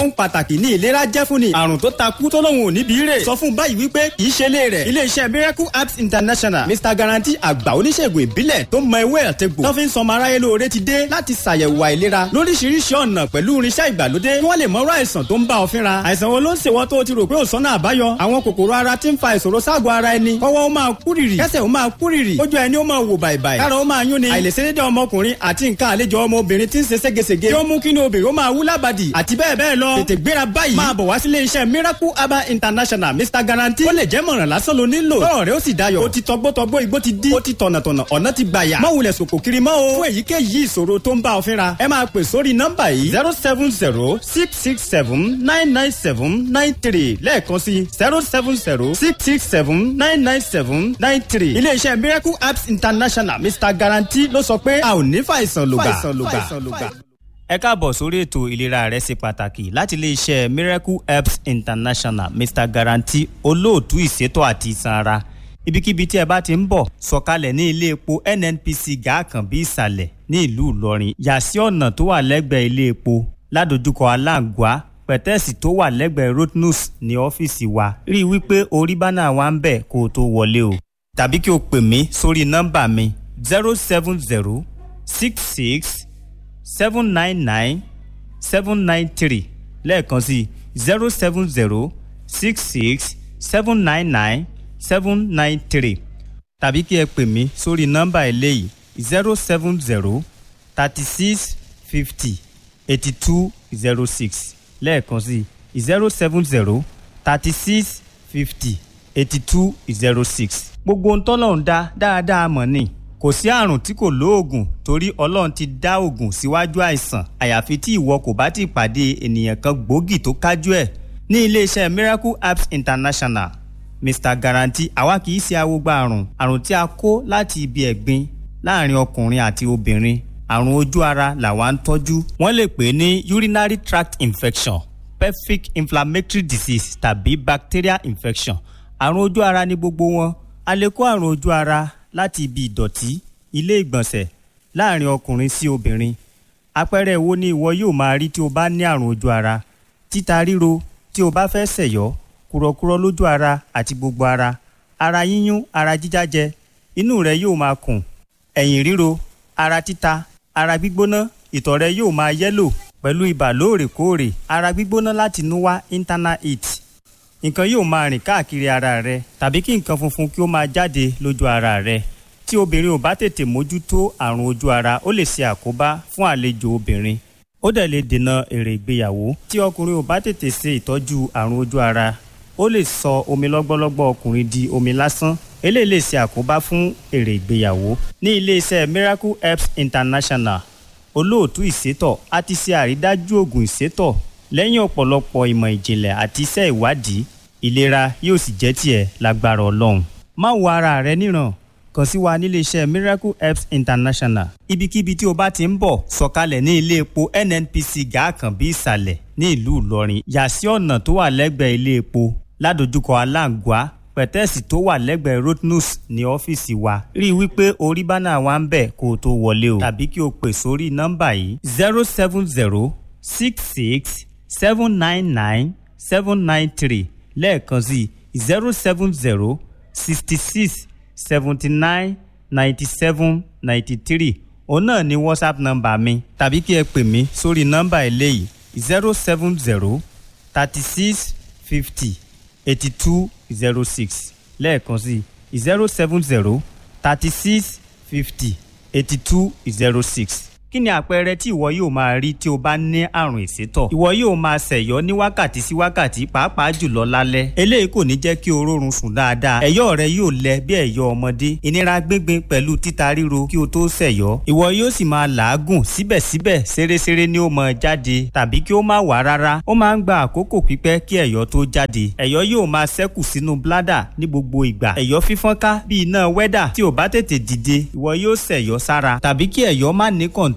ohun pàtàkì ní ìlera jẹ́ fún ni àrùn tó takú tó lóun ò níbi rè sọ fún báyìí wípé kì í ṣe lé rẹ̀ iléeṣẹ́ miracle apps international mr guarantee àgbà oníṣègùn ìbílẹ̀ tó mọ ewé àtegbò tó fi ń sọmọ aráyé lóore ti dé láti ṣàyẹ̀wò àìlera lóríṣiríṣi ọ̀nà pẹ̀lú irinṣẹ́ ìgbàlódé kí wọ́n lè mọ̀rọ̀ àìsàn tó ń bá ọ fínra àìsàn wo ló ń ṣèwọ́ tó o ti rò pé ò sọ́nà àbáyọ àwọn kòkòrò ara ti ń fa ìṣòro ságọ̀ ara ẹni kọ́wọ́ ó máa kúrìrì kẹ́sẹ̀ ó máa kúrìrì ojú ẹni ó máa wò bàìbàì kára ó máa yún ni àìlèṣedédé ọmọkùnrin àti nǹkan àlejò ọmọbìnrin ti ń ṣe ségesège tí ó mú kí ni obìnrin ó máa wú lábàdì àti bẹ́ẹ̀ bẹ́ẹ̀ lọ tètè gbéra báyìí máa bọ̀ wá sílé iṣẹ́ miracle herbal international mr guarantee ó lè jẹ́ mọ̀ràn lásán ló nílò tọ́rọ̀ rẹ ó sì dayọ̀ ó ti tọgbọ́tọgbọ́ igbó ti dí ó ti tọ̀nàtọ̀nà ọ̀nà ti gbàyà má wulẹ̀ sòkò kiri mọ́ o fún èyíkéyìí ìṣòro tó ń bá ọ fínra ẹ máa pè sórí nọ́mbà yìí zero seven zero six six seven nine nine seven nine three lẹ́ẹ̀kan sí zero seven zero six six seven nine nine seven nine three iléeṣẹ́ miracle apps international mr guarantee ló sọ pé a ò ní fàìsàn lògbà. ẹ káàbọ̀ sórí ètò ìlera rẹ ṣe pàtàkì láti iléeṣẹ́ miracle herbs international mr guarantee olóòtú ìṣètò àti ìsan ara ibikíbi tí ẹ bá ti ń bọ̀ sọ̀kalẹ̀ ní ilé epo nnpc gàákànbí ìsàlẹ̀ ní ìlú ìlọrin yà sí ọ̀nà tó wà lẹ́gbẹ̀ẹ́ ilé epo ládojúkọ aláǹgbá pẹ̀tẹ́ẹ̀sì tó wà lẹ́gbẹ̀ẹ́ rotnus ní ọ́fíìsì wa rí i wípé orí bánà wa ń bẹ̀ kó o tó wọlé o tàbí kí o pè mí sórí nọ́mbà mi zero seven zero six six seven nine nine seven nine three lẹ́ẹ̀kan sí zero seven zero six six seven nine nine seven nine three tàbí kí ẹ pè mí sórí nọ́mbà eléyìí zero seven zero thirty six fifty eighty two zero six lẹ́ẹ̀kan sí zero seven zero thirty six fifty eighty two zero six. gbogbo ohun tọ́lọ́run dá dáadáa mọ̀ ni kò sí àrùn tí kò lóògùn torí ọlọ́run ti dá òògùn síwájú àìsàn àyàfi tí ìwọ kò bá ti pàdé ènìyàn kan gbòógì tó kájú ẹ̀ ní iléeṣẹ́ miracle apps international mr guarantee àwa kì í ṣe awogba àrùn àrùn tí a kó láti ibi ẹ̀gbin láàrin ọkùnrin àti obìnrin àrùn ojú ara làwa ń tọ́jú wọ́n lè pè é ní urinary tract infection pelvic inflammatory disease tàbí bacterial infection àrùn ojú ara ní gbogbo wọn a lè kó àrùn ojú ara láti ibi ìdọ̀tí ilé ìgbọ̀nsẹ̀ láàrin ọkùnrin sí obìnrin àpẹẹrẹ wo ni ìwọ yóò máa rí tí o bá ní àrùn ojú ara títa ríro tí o bá fẹ́ ṣẹ̀yọ́ kúrọ̀kúrọ̀ lójú ara àti gbogbo ara ara yíyún ara jíjájẹ inú rẹ yóò máa kùn ẹ̀yìn ríro ara títa ara gbígbóná ìtọ̀ rẹ yóò máa yẹ́lò pẹ̀lú ibà lóòrèkóòrè ara gbígbóná láti inú wá internal heat nǹkan yóò máa rìn káàkiri ara rẹ tàbí kí nǹkan funfun kí ó máa jáde lójú ara rẹ tí obìnrin ò bá tètè mójútó àrùn ojú ara ó lè ṣe àkóbá fún àlejò obìnrin ó dẹ̀ lè dènà èrè ìgbéyàwó tí ọkùnrin ò bá tètè ṣe ìtọ́jú àrùn ojú ara ó lè sọ omi lọ́gbọ́lọ́gbọ́ ọkùnrin di omi lásán eléyìí lè ṣe àkóbá fún èrè ìgbéyàwó ní iléeṣẹ́ miracle herbs international olóòtú ìsétọ̀ a ti ṣe àrídájú oògùn ìsétọ̀ lẹ́yìn ọ̀pọ̀lọpọ̀ ìmọ̀ ìjìnlẹ̀ àti iṣẹ́ ìwádìí ìlera yóò sì jẹ́ tiẹ̀ lágbára ọlọ́run má wo ara rẹ níran kàn sí wa níléeṣẹ́ miracle herbs international ibikíbi tí o bá ti ń bọ̀ sọ̀kalẹ̀ ní ilé epo nnpc gàákànbí ìsàlẹ̀ ní ìlú ìlọrin yà sí ọ̀nà tó wà lẹ́gbẹ̀ẹ́ ilé epo ládojúkọ aláǹgbá pẹ̀tẹ́ẹ̀sì tó wà lẹ́gbẹ̀ẹ́ rotnus ní ọ́fíìsì wa rí i wípé orí bánà wa ń bẹ̀ kó o tó wọlé o tàbí kí o pè sórí nọ́mbà yìí zero seven zero six six seven nine nine seven nine three lẹ́ẹ̀kan sí zero seven zero sixty six seventy nine ninety seven ninety three òun náà ni whatsapp nọ́mbà mi tàbí kí ẹ pè mí sórí nọ́mbà eléyìí zero seven zero thirty six fifty eighty two zero six lẹ́ẹ̀kan sí zero seven zero thirty six fifty eighty two zero six kí ni àpẹẹrẹ tí ìwọ yóò máa rí tí o bá ní àrùn ìsétọ̀ ìwọ yóò máa ṣẹ̀yọ́ ní wákàtí sí wákàtí pàápàá jùlọ lálẹ́ eléyìí kò ní jẹ́ kí o rórun sùn dáadáa ẹ̀yọ́ rẹ yóò lẹ bí ẹ̀yọ́ ọmọdé ìnira gbíngbin pẹ̀lú títa ríro kí o tó ṣẹ̀yọ́ ìwọ yóò sì máa làágùn síbẹ̀síbẹ̀ ṣeréṣeré ni ó máa jáde tàbí kí ó má wá rárá ó máa ń gba àkókò pípẹ́ kí ẹ̀yọ́ tó jáde ẹ̀yọ́ yóò máa ṣẹ́kù sínú bládà ní gbogbo ìgbà ẹ̀yọ́ fífọ́nká bí iná wẹ́dà tí ò bá tètè dìde ìwọ yóò ṣẹ̀yọ́ sára tàbí kí ẹ̀yọ́ má ní kọ̀ǹt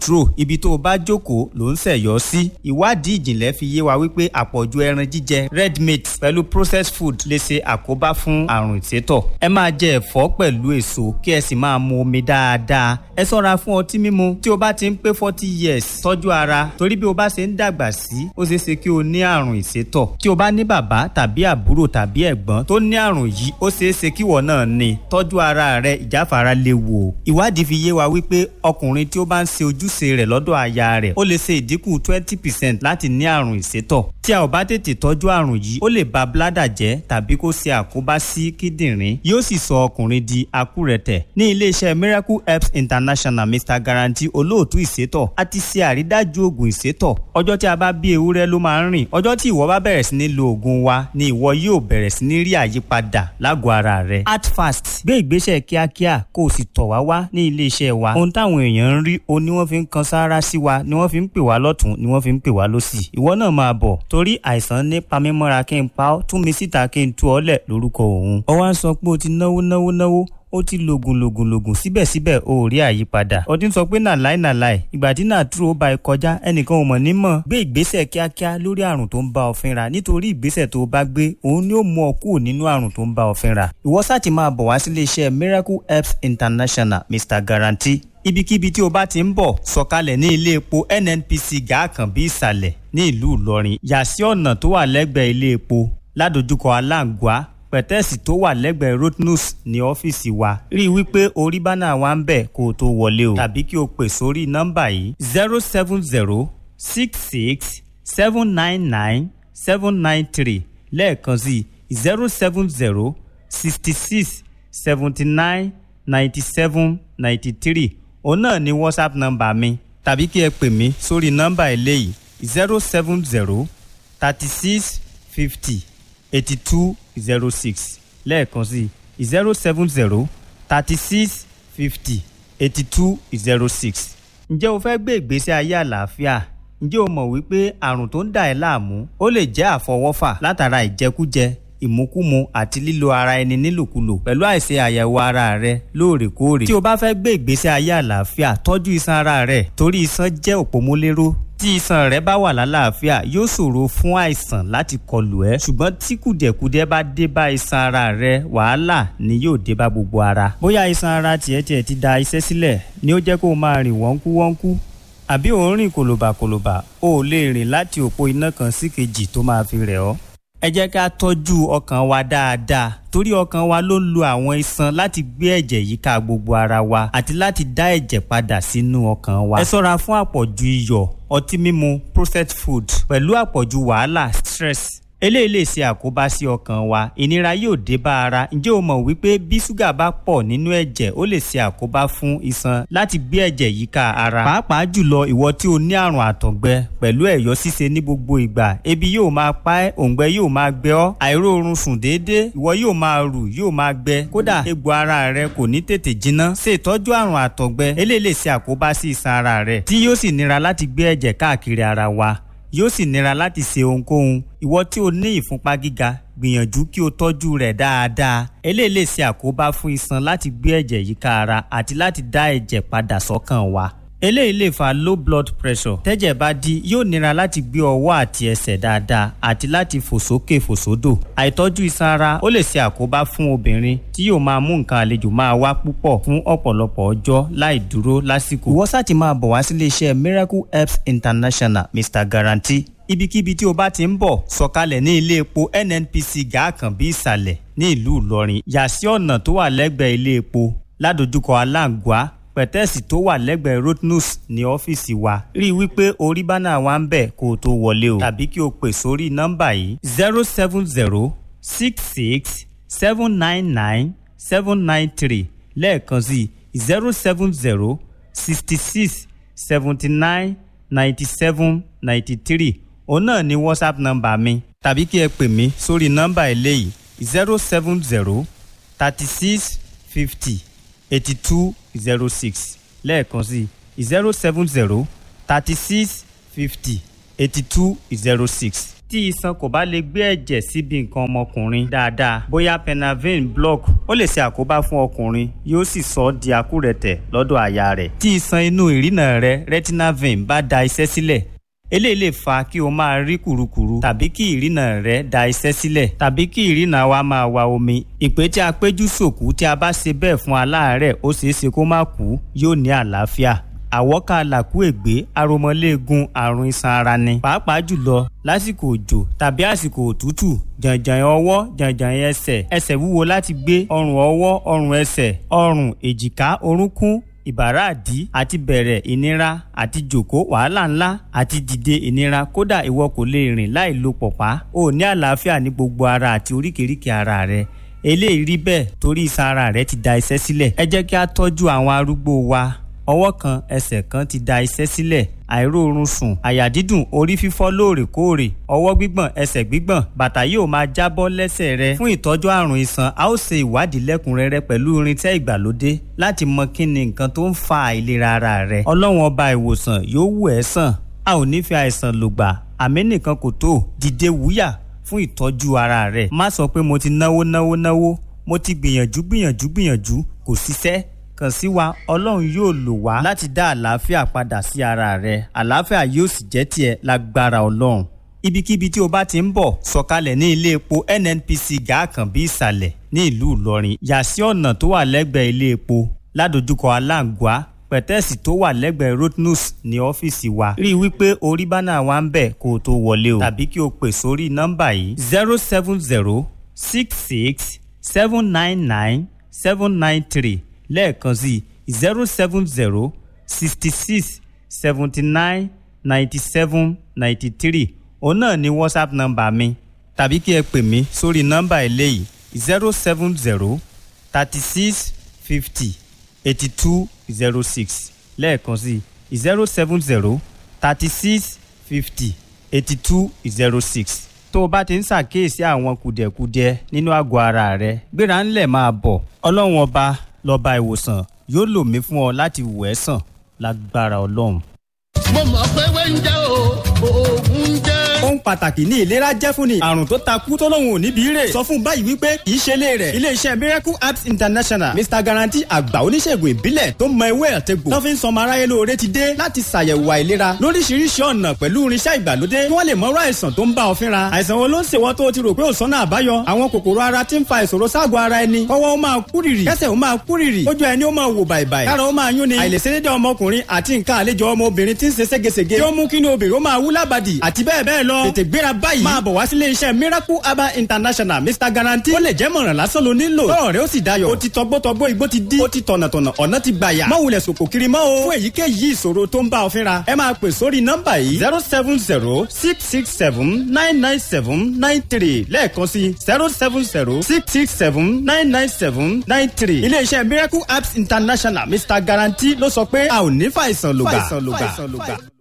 control ibi tó o bá jókòó ló ń ṣẹ̀yọ́ sí. ìwádìí ìjìnlẹ̀ fi yé wa wípé àpọ̀jù ẹran jíjẹ red meat pẹ̀lú processed food lè ṣe àkóbá fún àrùn ìsétọ̀. ẹ máa jẹ ẹ̀fọ́ pẹ̀lú èso kí ẹ sì máa mu omi dáadáa. ẹ ṣọ́ra fún ọtí mímu tí o bá ti ń pé forty years tọ́jú ara torí bí o bá ṣe ń dàgbà sí ó ṣeé ṣe kí o ní àrùn ìsétọ̀. tí o bá ní bàbá tàbí àbúrò tàbí ẹ̀gbọ́n tó ní àrùn yìí ó ṣeé ṣe kíwọ náà ní tọ́jú ara rẹ ìjáfara léwu o. ìwádìí fi yé wa wípé ọkùnrin tí ó bá ń ṣe ojúṣe rẹ̀ lọ́dọ̀ aya rẹ̀ ó lè ṣe ìdínkù twenty percent láti ní àrùn ìsétọ̀. tí a ò bá tètè tọ́jú àrùn yìí ó lè ba bládà jẹ́ tàbí kó ṣe àkóbá sí kíndìnrín yóò sì sọ ọkùnrin di akúrẹ̀tẹ̀. ní iléeṣẹ́ miracle herbs international mr guarantee olóòtú ìsétọ̀ a ti ṣe àrídájú oògùn ìsétọ̀ ọjọ́ tí a bá bí ewúrẹ́ ló máa ń rìn ọjọ́ tí ìwọ bá bẹ̀rẹ̀ sí ní lo oògùn wa ni ìwọ yóò bẹ̀rẹ̀ sí ní rí àyípadà lágọ̀ọ́ ara rẹ. act fast gbé ìgbésẹ̀ kíákíá kó o sì tọ̀ wá wá ní iléeṣẹ́ wa ohun táwọn èèyàn ń rí o ni wọ́n fi ń kan sáárá sí wa ni wọ́n fi ń pè wá lọ́tún ni wọ́n fi ń pè wá lọ́sì ìwọ náà máa bọ̀ torí àìsàn ní pamímọ́ra kí n pa ọ́ tún mi síta kí n tú ọ lẹ̀ lórúkọ òun. ó wá ń sọ pé o ti náwó náwó náwó ó ti lògùn lògùn lògùn síbẹ̀síbẹ̀ o ò rí àyípadà. ó ti ń sọ pé nàláì nàláì ìgbà tí nàtúrò bá ẹ kọjá ẹnìkan ò mọ̀ ní mọ̀. gbé ìgbésẹ̀ kíákíá lórí àrùn tó ń bá ọ fínra nítorí ìgbésẹ̀ tó o bá gbé òun ni ó mú ọ kúrò nínú àrùn tó ń bá ọ fínra. ìwọ sáà ti máa bọ̀ wá sílé iṣẹ́ miracle herbs international mr guarantee ibikíbi tí o bá ti ń bọ̀ sọ̀kalẹ̀ ní ilé epo nnpc gàákànbí ìsàlẹ̀ ní ìlú ìlọrin yà sí ọ̀nà tó wà lẹ́gbẹ̀ẹ́ ilé epo ládojúkọ aláǹgbá pẹ̀tẹ́ẹ̀sì tó wà lẹ́gbẹ̀ẹ́ rotnus ní ọ́fíìsì wa rí i wípé orí bánà wa ń bẹ̀ kó o tó wọlé o tàbí kí o pè sórí nọ́mbà yìí zero seven zero six six seven nine nine seven nine three lẹ́ẹ̀kan sí zero seven zero sixty six seventy nine ninety seven ninety three òun náà ni whatsapp nọ́mbà mi tàbí kí ẹ pè mí sórí nọ́mbà eléyìí zero seven zero thirty six fifty eighty two zero six lẹ́ẹ̀kan sí zero seven zero thirty six fifty eighty two zero six. ǹjẹ́ o fẹ́ gbé ìgbésí ayé àlàáfíà? ǹjẹ́ o mọ̀ wípé àrùn tó ń dà ẹ́ láàmú ó lè jẹ́ àfọwọ́fà látara ìjẹkújẹ ìmúkúmu àti lílo ara ẹni nílòkulò pẹ̀lú àìṣe àyẹ̀wò ara rẹ lóòrèkóòrè. tí o bá fẹ́ gbé ìgbésí ayé àlàáfíà tọ́jú iṣan ara rẹ torí iṣan jẹ́ òpómúléró tí iṣan rẹ bá wà lálàáfíà yóò ṣòro fún àìsàn láti kọlù ẹ ṣùgbọ́n tí kùdẹ̀kùdẹ̀ bá dé bá iṣan ara rẹ wàhálà ni yóò dé bá gbogbo ara. bóyá iṣan ara tiẹ̀ tiẹ̀ ti da iṣẹ́ sílẹ̀ ni ó jẹ́ kó o máa rìn wọ́nkú wọ́nkú àbí ò ń rìn kòlòbàkòlòbà o ò lè rìn láti òpó iná kan sí kejì tó máa fi rẹ̀ ọ́ ẹ jẹ́ ká tọ́jú ọkàn wa dáadáa torí ọkàn wa ló ń lo àwọn iṣan láti gbé ẹ̀jẹ̀ yíká gbogbo ara wa àti láti dá ẹ̀jẹ̀ padà sínú ọkàn wa. ẹ ṣọ́ra fún àpọ̀jù iyọ̀ ọtí mímu processed food pẹ̀lú àpọ̀jù wàhálà stress eléyìí lè ṣe àkóbá sí ọkàn wa ìnira yóò dé bá ara ǹjẹ́ o mọ̀ wípé bí ṣúgà bá pọ̀ nínú ẹ̀jẹ̀ ó lè ṣe àkóbá fún iṣan láti gbé ẹ̀jẹ̀ yíká ara pàápàá jùlọ ìwọ tí o ní àrùn àtọ̀gbẹ pẹ̀lú ẹ̀yọ́ ṣíṣe ní gbogbo ìgbà ebi yóò máa pa ẹ́ òǹgbẹ yóò máa gbẹ ọ́ àìróorun sùn déédéé ìwọ yóò máa rù yóò máa gbẹ kódà egbò ara rẹ kò ní tètè jiná ṣe ìtọ́jú àrùn àtọ̀gbẹ eléyìí lè ṣe àkóbá sí iṣan ara rẹ tí yóò sì nira láti gbé ẹ̀jẹ̀ káàkiri ara wa yóò sì nira láti ṣe ohunkóhun ìwọ tí o ní ìfúnpá gíga gbìyànjú kí o tọ́jú rẹ̀ dáadáa eléyìí lè ṣe àkóbá fún iṣan láti gbé ẹ̀jẹ̀ yíká ara àti láti dá ẹ̀jẹ̀ padà sọ́kàn wa eléyìí lè fa low blood pressure tẹ́jẹ̀ bá dí yóò nira láti gbé ọwọ́ àti ẹsẹ̀ dáadáa àti láti fò sókè fò sódò àìtọ́jú iṣan ara ó lè ṣe àkóbá fún obìnrin tí yóò máa mú nǹkan àlejò máa wá púpọ̀ fún ọ̀pọ̀lọpọ̀ ọjọ́ láì dúró lásìkò ìwọ sáà ti máa bọ̀ wá sílé iṣẹ́ miracle herbs international mr guarantee ibikíbi tí o bá ti ń bọ̀ sọ̀kalẹ̀ ní ilé epo nnpc gàákànbí ìsàlẹ̀ ní ìlú ìlọrin yà sí ọ̀nà tó wà lẹ́gbẹ̀ẹ́ ilé epo ládojúkọ aláǹgbá pẹ̀tẹ́ẹ̀sì tó wà lẹ́gbẹ̀ẹ́ rotnus ní ọ́fíìsì wa rí i wípé orí bánà wa ń bẹ̀ kó o tó wọlé o tàbí kí o pè sórí nọ́mbà yìí zero seven zero six six seven nine nine seven nine three lẹ́ẹ̀kan sí zero seven zero sixty six seventy nine ninety seven ninety three òun náà ni whatsapp nọ́mbà mi tàbí kí ẹ pè mí sórí nọ́mbà eléyìí zero seven zero thirty six fifty eighty two zero six lẹ́ẹ̀kan sí zero seven zero thirty six fifty eighty two zero six tí iṣan kò bá lè gbé ẹ̀jẹ̀ síbi nǹkan ọmọkùnrin dáadáa bóyá penavin block ó lè ṣe àkóbá fún ọkùnrin yóò sì sọ ọ́ di akúrẹ̀tẹ̀ lọ́dọ̀ àyà rẹ̀ tí iṣan inú ìrìnà rẹ retinal vein bá da iṣẹ́ sílẹ̀ eléyìí lè fa kí o máa rí kùrukùru tàbí kí ìrìnà rẹ da iṣẹ́ sílẹ̀ tàbí kí ìrìnà wa máa wa omi ìpè tí a péjú sòkú tí a bá ṣe bẹ́ẹ̀ fún aláàárẹ̀ ó ṣeé ṣe kó má kú yóò ní àlàáfíà àwọ́ká làkúègbé aromọléegun àrùn iṣan ara ni pàápàá jùlọ lásìkò òjò tàbí àsìkò òtútù jàǹjàǹ ọwọ́ jàǹjàǹ ẹsẹ̀ ẹsẹ̀ wúwo láti gbé ọrùn ọwọ́ ọrùn ẹsẹ̀ ọrùn èjìká orúnkún ìbàrá àdí àti bẹ̀rẹ̀ ìnira àti jòkó wàhálà ńlá àti dìde ìnira kódà ìwọ kò lè rìn láì lo pọ̀pá o ní àlàáfíà ní gbogbo ara àti oríkèéríkèé ara rẹ eléyìí rí bẹ́ẹ̀ torí iṣan ara rẹ ti da iṣẹ́ sílẹ̀ ẹ jẹ́ kí a tọ́jú àwọn arúgbó wa ọwọ́ kan ẹsẹ̀ kan ti da iṣẹ́ sílẹ̀ àìróorun sùn àyà dídùn orí fífọ́ lóòrèkóòrè ọwọ́ gbígbọ̀n ẹsẹ̀ gbígbọ̀n bàtà yóò máa jábọ́ lẹ́sẹ̀ rẹ fún ìtọ́jú àrùn iṣan a ó ṣe ìwádìí lẹ́kùnrẹ́rẹ́ pẹ̀lú irinṣẹ́ ìgbàlódé láti mọ kí ni nǹkan tó ń fa àìlera ara rẹ ọlọ́run ọba ìwòsàn yóò wù ẹ́ sàn a ò ní fi àìsàn lògbà àmì nìkan kò tó dìde wúyà fún ìtọ́jú ara rẹ má sọ pé mo ti náwó náwó náwó mo ti gbìyànjú gbìyànjú gbìyànjú kò ṣiṣẹ́ kàn sí wa ọlọ́run yóò lò wá láti dá àlàáfíà padà sí ara rẹ àlàáfíà yóò sì jẹ́ tiẹ̀ lágbára ọlọ́run. ibikíbi tí o bá ti ń bọ̀ sọ̀kalẹ̀ ní ilé epo nnpc gàákànbí ìsàlẹ̀ ní ìlú ìlọrin yà sí ọ̀nà tó wà lẹ́gbẹ̀ẹ́ ilé epo ládojúkọ aláǹgbá pẹ̀tẹ́ẹ̀sì tó wà lẹ́gbẹ̀ẹ́ rotnus ní ọ́fíìsì wa rí i wípé orí bánà wa ń bẹ̀ kó o tó wọlé o tàbí kí o pè sórí nọ́mbà yìí zero seven zero six six seven nine nine seven nine three lẹ́ẹ̀kan sí zero seven zero sixty six seventy nine ninety seven ninety three òun náà ni whatsapp nọ́mbà mi tàbí kí ẹ pè mí sórí nọ́mbà eléyìí zero seven zero thirty six fifty eighty two zero six lẹ́ẹ̀kan sí zero seven zero thirty six fifty eighty two zero six tó o bá ti ń ṣàkíyèsí àwọn kùdẹ̀kudiẹ nínú àgọ́ ara rẹ gbéra ńlẹ̀ máa bọ̀ ọlọ́run ọba lọ́ba ìwòsàn yóò lò mí fún ọ láti wò ẹ́ sàn lágbára ọlọ́run. mo mọ̀ pé wẹ́ńjẹ́ o oògùn jẹ́. ohun pàtàkì ní ìlera jẹ́ fún ni àrùn tó takú tó lóun ò níbi rè sọ fún báyìí wípé kì í ṣe lé rẹ̀ iléeṣẹ́ miracle apps international mr guarantee àgbà oníṣègùn ìbílẹ̀ tó mọ ewé àtẹ̀gbò tó fi ń sọmọ aráyé lóore ti dé láti ṣàyẹ̀wò àìlera lóríṣiríṣi ọ̀nà pẹ̀lú irinṣẹ́ ìgbàlódé kí wọ́n lè mọ̀rọ̀ àìsàn tó ń bá ọ fínra àìsàn wo ló ń ṣèwọ́ tó o ti rò pé ò sọ́nà àbáyọ àwọn kòkòrò ara ti ń fa ìṣòro ságọ̀ ara ẹni kọ́wọ́ ó máa kúrìrì kẹ́sẹ̀ ó máa kúrìrì ojú ẹni ó máa wò bàìbàì kára ó máa yún ni àìlèṣedédé ọmọkùnrin àti nǹkan àlejò ọmọbìnrin ti ń ṣe ségesège tí ó mú kí ni obìnrin ó máa wú lábàdì àti bẹ́ẹ̀ bẹ́ẹ̀ lọ tètè gbéra báyìí máa bọ̀ wá sílé iṣẹ́ miracle herbal international mr guarantee ó lè jẹ́ mọ̀ràn lásán ló nílò lọ́rọ̀ rẹ ó sì dayọ̀ ó ti tọgbọ́tọgbọ́ igbó ti dí ó ti tọ̀nàtọ̀nà ọ̀nà ti gbàyà má wulẹ̀ sòkò kiri mọ́ o fún èyíkéyìí ìṣòro tó ń bá ọ fínra ẹ máa pè sórí nọ́mbà yìí zero seven zero six six seven nine nine seven nine three lẹ́ẹ̀kan sí zero seven zero six six seven nine nine seven nine three iléeṣẹ́ miracle apps international mr guarantee ló sọ pé a ò ní fàìsàn lògbà.